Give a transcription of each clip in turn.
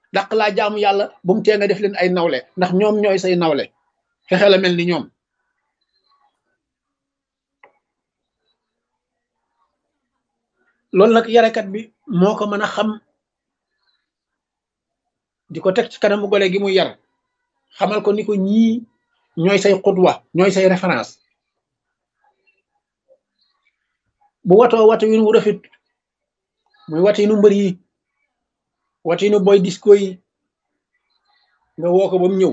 dàq laa jaamu yàlla bu mu tee nga def leen ay nawle ndax ñoom ñooy say nawle fexe la mel ni ñoom loolu nag yarekat bi moo ko mën a xam di ko teg ci kanamu gole gi muy yar xamal ko ni ko ñii ñooy say xutwa ñooy say référence bu watoo watu wi nu rafet muy watu nu mbër yi watu nu boy disco yi nga woo ko ba mu ñëw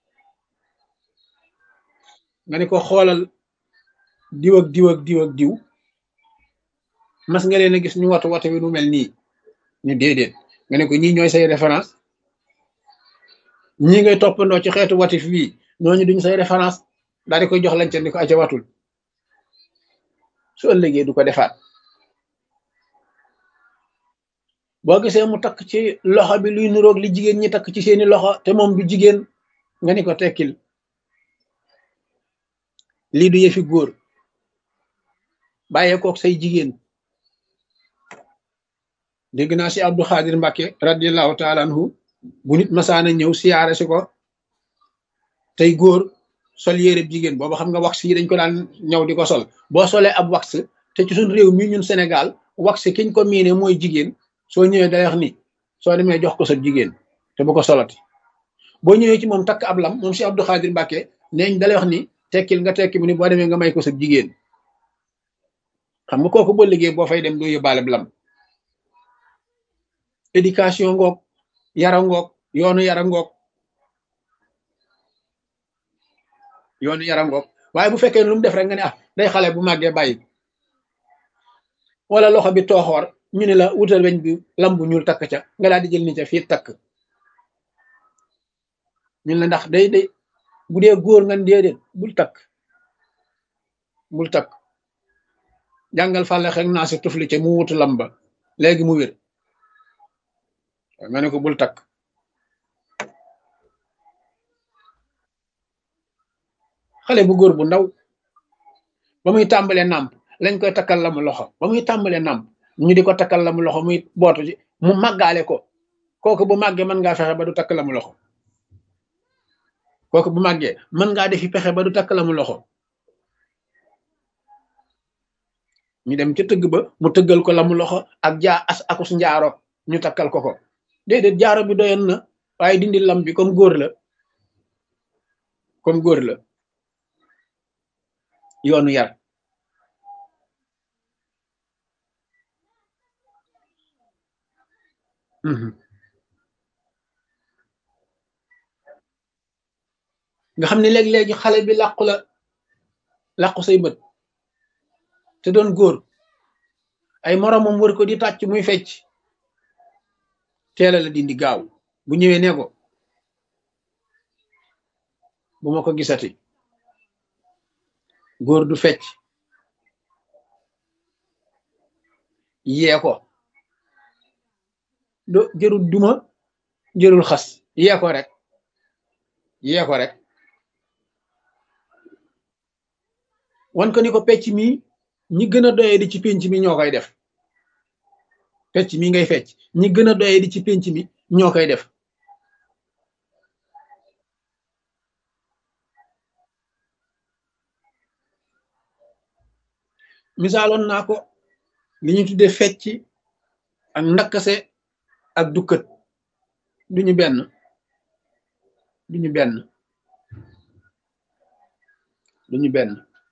nga ni ko xoolal diw ak diw ak diw ak diw mas nga leen a gis ñu watu watu wi nu mel nii ñu déedéet nga ne ko ñii ñooy say référence ñii ngay toppandoo ci xeetu watif bii ñooñu duñ say référence daal di koy jox lañte ni ko aca watul su ëllëgee du ko defaat boo gisee mu takk ci loxo bi luy nuroog li jigéen ñi takk ci seeni loxo te moom du jigéen nga ni ko tekkil lii du yëfi góor bàyyee kook say jigéen dégg naa si Abdou Khadir Mbacke radiallahu taala anhu bu nit masaana ñëw siyaare si ko tey góor sol yére jigéen booba xam nga wax yi dañ ko daan ñëw di ko sol boo solee ab wax te ci suñ réew mi ñun Sénégal wax kiñ ko miine mooy jigéen soo ñëwee day wax ni soo demee jox ko sa jigéen te bu ko solati boo ñëwee ci moom takk ab lam moom si Abdou Khadir Mbacke neeñ dalay wax ni tekkil nga tekki mu ni boo demee nga may ko sa jigéen xam nga kooku boo liggéey boo fay dem doo yóbbaale lam éducation ngoog yara ngoog yoonu yara ngoog yoonu yara ngoog waaye bu fekkee lu mu def rek nga ne ah day xale bu màggee bàyyi wala loxo bi tooxoor ñu ne la wutal weñ bi lam bu ñuul takk ca nga daal di jël ni ca fii takk ñun la ndax day day bu dee góor nga déedéet bul takk bul takk jàngal fàlle xek naa si tufli ca mu wutu lam ba léegi mu wér nga ne ko bul takk xale bu góor bu ndaw ba muy tàmbalee nàmp lañ koy takkal la mu loxo ba muy tàmbalee nàmp ñu di ko takkal la mu loxo muy bootu ci mu màggaale ko kooku bu màggee mën ngaa fexe ba du takk la mu loxo kooku bu màggee mën ngaa defi pexe ba du takk la mu loxo ñu dem ca tëgg ba mu tëggal ko la mu loxo ak jaa as akus njaaro ñu takkal ko ko déedéet jaaro bi doyoon na waaye dindi lam bi comme góor la comme góor la yoonu yar nga xam ne léeg-léegi xale bi làqu la làqu say bët te doon góor ay moromam wër ko di tàcc muy fecc teela la dindi gaaw bu ñëwee ne ko bu ma ko gisati góor du fecc yee ko do jërul duma jërul xas yee ko rek yee ko rek wan ko ni ko pecc mi ñi gën a doye di ci pénc mi ñoo koy def pecc mi ngay fecc ñi gën a doye di ci pénc mi ñoo koy def misaaloon naa ko li ñu tudde fecc ak ndakkase ak dukkat duñu benn duñu benn duñu benn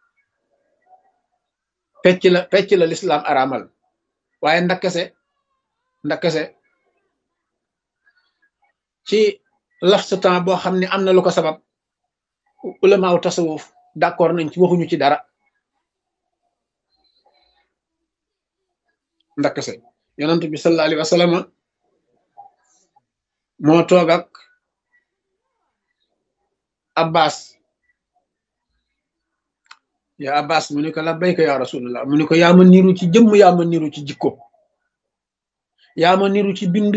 fecc la fecc la lislaam araamal waaye ndakkase ndakkase ci laf sa temps boo xam ne am na lu ko sabab ulamaaw tasawuf d'accord nañ ci waxuñu ci dara ndakkase yonent bi sallallahu alayhi wa sallam moo toog ak abbas ya abbas mu ni ko labbayka ya rasulullah mu ni ko yaa ma niru ci jëmm yaa ma niru ci jikko yaa ma niru ci bind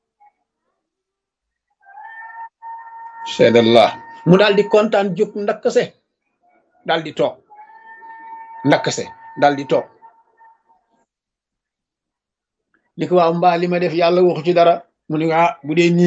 seedallah mu daal di kontaan jóg ndakkase daal di toog ndakkase daal di toog ni ko waaw mbaa li ma def yàlla waxu ci dara mu ni ah bu dee nii